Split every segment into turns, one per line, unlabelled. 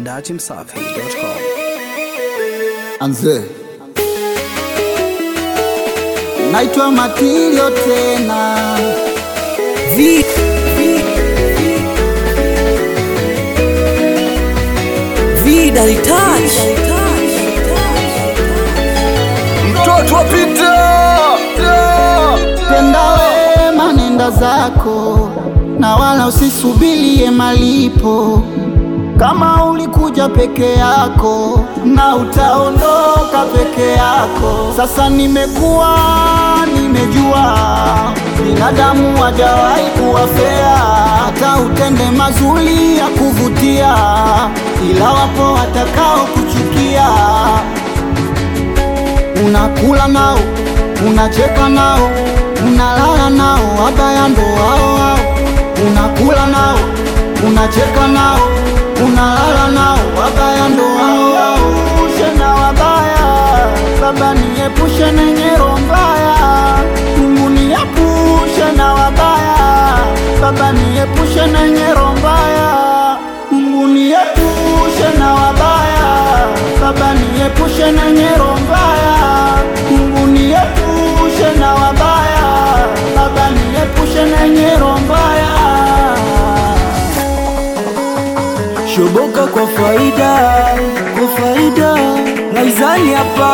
datimsafi.com.
Anze. Naitwa Matilio tena.
Vi, vi, Vida Touch.
Mtoto wa Peter. Tenda wema nenda zako na wala usisubirie malipo. Kama ulikuja peke yako na utaondoka peke yako. Sasa nimekuwa nimejua binadamu hajawahi kuwa fea, hata utende mazuri ya kuvutia, ila wapo watakao kuchukia. Unakula nao, unacheka nao, unalala nao, wabaya ndo wao wao. Unakula nao, unacheka nao, unalala nao, wabaya ndo wao wao. Ushe na wabaya, Baba niepushe na nyero mbaya, Mungu niepushe na wabaya, Baba niepushe na nyero mbaya, Mungu niepushe na wabaya, Baba niepushe na nyero mbaya, Mungu niepushe na wabaya, Baba niepushe na nyero mbaya.
Shoboka kwa faida, kwa faida Laizani hapa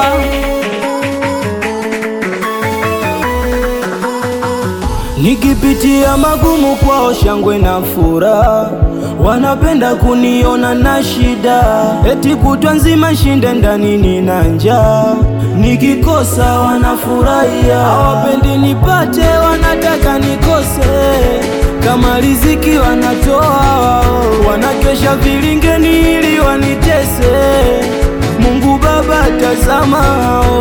Nikipitia magumu kwao shangwe na furaha Wanapenda kuniona na shida Eti kutwa nzima shinde ndani nina njaa Nikikosa wanafurahia Hawapendi nipate wanataka nikose Kama riziki wanatoa wao Wanakesha vilingeni ili wanitese Mungu Baba tazama hao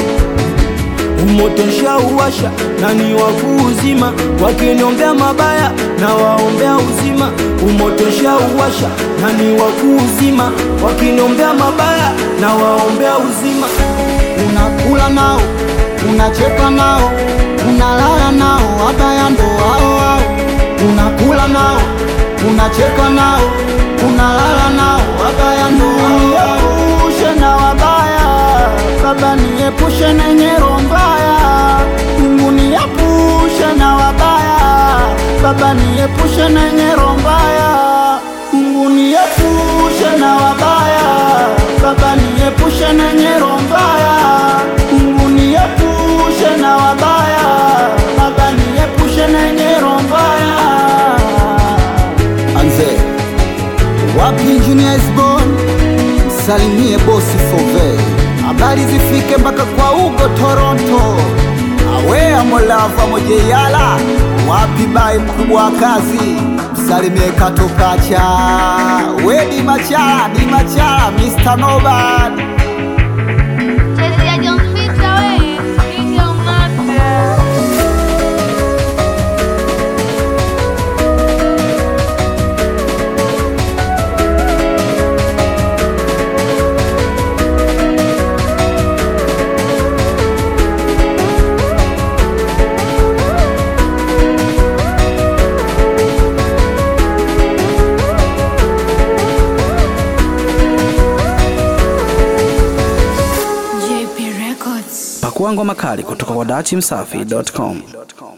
Umoto uwasha nani wa kuuzima, wakiniombea mabaya na waombea uzima. Umoto uwasha nani wa kuuzima, wakiniombea mabaya na waombea uzima.
Unakula nao, unacheka nao, unalala nao, wabaya ndo wao wao. Unakula nao, unacheka nao, unalala nao, wabaya ndo wao wao. Niepushe na wabaya, Baba niepushe na nyero mbaya, Mungu niepushe na wabaya, Baba niepushe na nyero mbaya, Mungu niepushe na wabaya, Baba niepushe na nyero mbaya, Mungu niepushe na wabaya, Baba niepushe na nyero mbaya. Anze wapi Junior is born, salimie bosi Fove, habari zifike mpaka kwa Ugo Toronto, awe amolava mojeyala wapi bai mkubwa wa kazi, msalimie katokacha we di machala di machala Mr. Nobad
Chezea Jompita we, piga umaka.
Pakua ngoma kali kutoka kwa datimsafi.com.